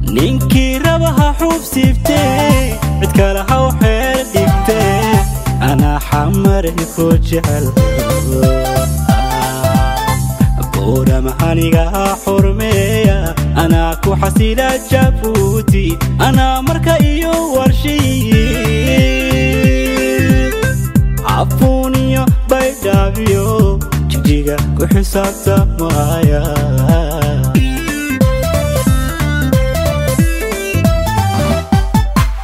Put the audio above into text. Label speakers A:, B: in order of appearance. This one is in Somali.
A: ninkii raba ha xuub siibtee cid kale haw xeel dhigtee anaa xamari ku jecel buurama aniga xurmeeya anaa ku xasila jabuuti anaa marka iyo warshiyi cafuuniyo baydhaabiyo jijiga ku xisaabtamaya